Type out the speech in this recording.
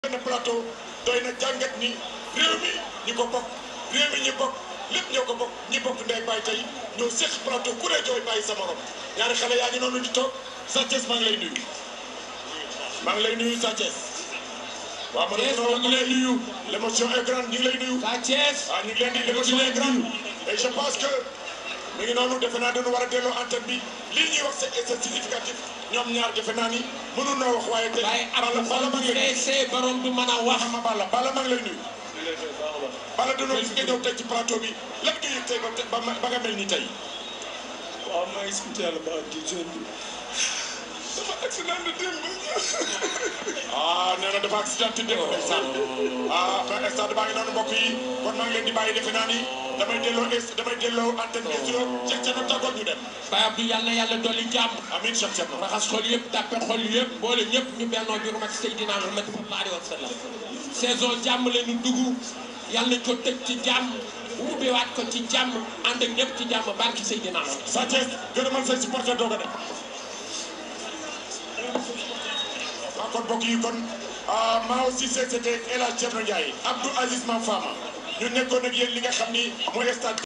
benn plateau doy na jàngat ni réew mi ñi ko bokk réew mi ñi bokk lépp ñoo ko bokk ñi bokk ndey bàyyi tey ñoo séq plateau ku ne jooy bàyyi sa morom ñaari xale yaa ngi noonu di toog Sa Thiès maa ngi lay nuyu maa ngi lay nuyu Sa Thiès waaw ma ne maa ngi lay nuyu. l'émotion est grande ñu ngi lay nuyu Sa Thiès. waaw ñu ngi leen di l'émotion est grande et je pense que mi ngi noonu defe naa dañu war a delloo antenne bi lii ñuy wax c'est c'est significatif ñoom ñaar defe naa ni mënu noo wax waaye tey waaye Balla am Balla xol maa bu ngi lay nuyu feesee borom du mën a wax. ma Balla Balla maa ngi lay nuyu Balla dañoo gis nga ñëw tey ci plateau bi lan nga yëg tey ba ba ba nga mel ni tey waaw maa ngi sant yàlla ba di jeune bi dafa accident de démb ah nee na dafa accident de démb ndeysaan ah ba stade baa ngi noonu mbokk yi kon maa ngi leen di bàyyi defe naa ni damay delloo est damay delloo antenne bi studio Cheikh Thierno tàggoog ñu dem Baye Abdou yàlla na yàlla dolli jàmm. amiin Cheikh Thierno raxas xol yëpp tàppe xol yëpp boole ñëpp ñu bennoo bi rumat Seydina Muhammad sallallahu alayhi wa sallam saison jàmm la ñu dugg yàlla nañ ko tëj ci jàmm ubbiwaat ko ci jàmm ànd ak ñëpp ci jàmm barki Seydina Muhammad Sa Thiès gërëmal say supporter doog a dem waaw kon mbokk yi kon maa aussi c'était El Hadj Thierno Ndiaye Abdou Aziz Mame Fama ñu nekkoon ak yéen li nga xam ni mooy stade